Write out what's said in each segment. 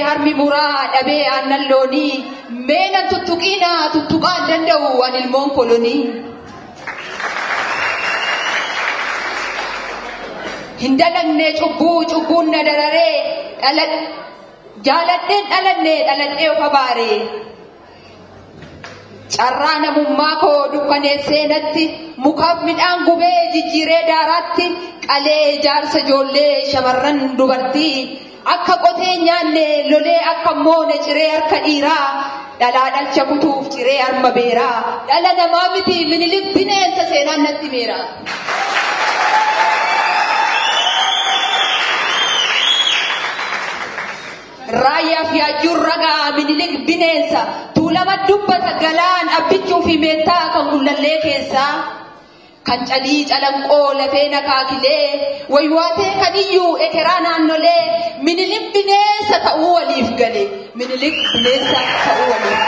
harmi muraa dhabee aannan loonii meenan tuttuqiinaa tuttuqaan danda'u an ilmoon kolonii. Hin dalagne cubbuu cubbuun na dararee jaaladheen dhalanne dhaladhee of abaaree. Carraa namummaa koo dukkaneessee natti mukaaf midhaan gubee jijjiiree daaraatti qalee jaarsa ijoollee shamarran dubartii akka qotee nyaanne lolee akka moone ciree harka dhiiraa dhalaa dhalcha kutuuf ciree harma beeraa dhala namaa miti minilik bineensa seenaan natti meera. Raayyaa fi ajjuun ragaa minilik bineensa tuulama dubbata galaan abbichuu fi meettaa kan gullallee keessaa kan calii calanqoo lafee nakaakilee waywaatee kadiyyuu ekeraa naannolee minilik bineensa ta'uu waliif gale minilik bineensa ta'uu waliif.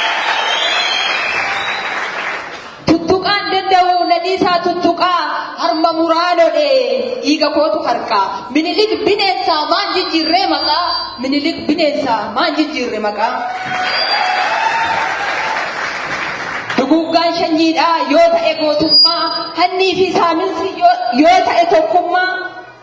Tuttuqaan danda'u nadiisaa tuttuqaa harma muraanodhe dhiiga kootu harkaa minilik bineensaa maan jijjiirree maqaa minilik bineensaa maan jijjiirre maqaa. Duguggaan sanyiidhaa yoo ta'e gootummaa hannii fi saaminsi yoo ta'e tokkummaa.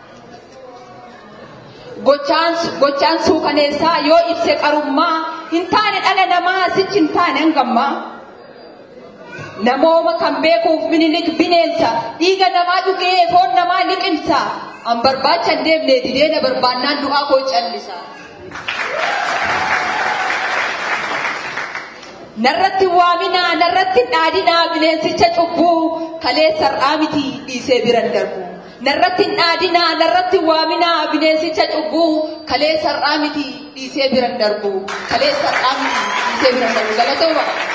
Gochaan suukaneessaa yoo ibse qarummaa hin taane dhala namaa sichi hin taane hangammaa. Namooma kan beekuuf minilik bineensa dhiiga namaa dhugee foon namaa liqimsa. An barbaacha hin deemne didee na barbaannaan du'aa koo callisa. Narratti waaminaa narratti dhaadinaa bineensicha cubbuu kalee sar'aa miti dhiisee biran darbu. Narratti dhaadinaa narratti waaminaa bineensicha cubbuu kalee sar'aa miti dhiisee biran darbu. Kalee sar'aa miti dhiisee biran darbu. Galatooma.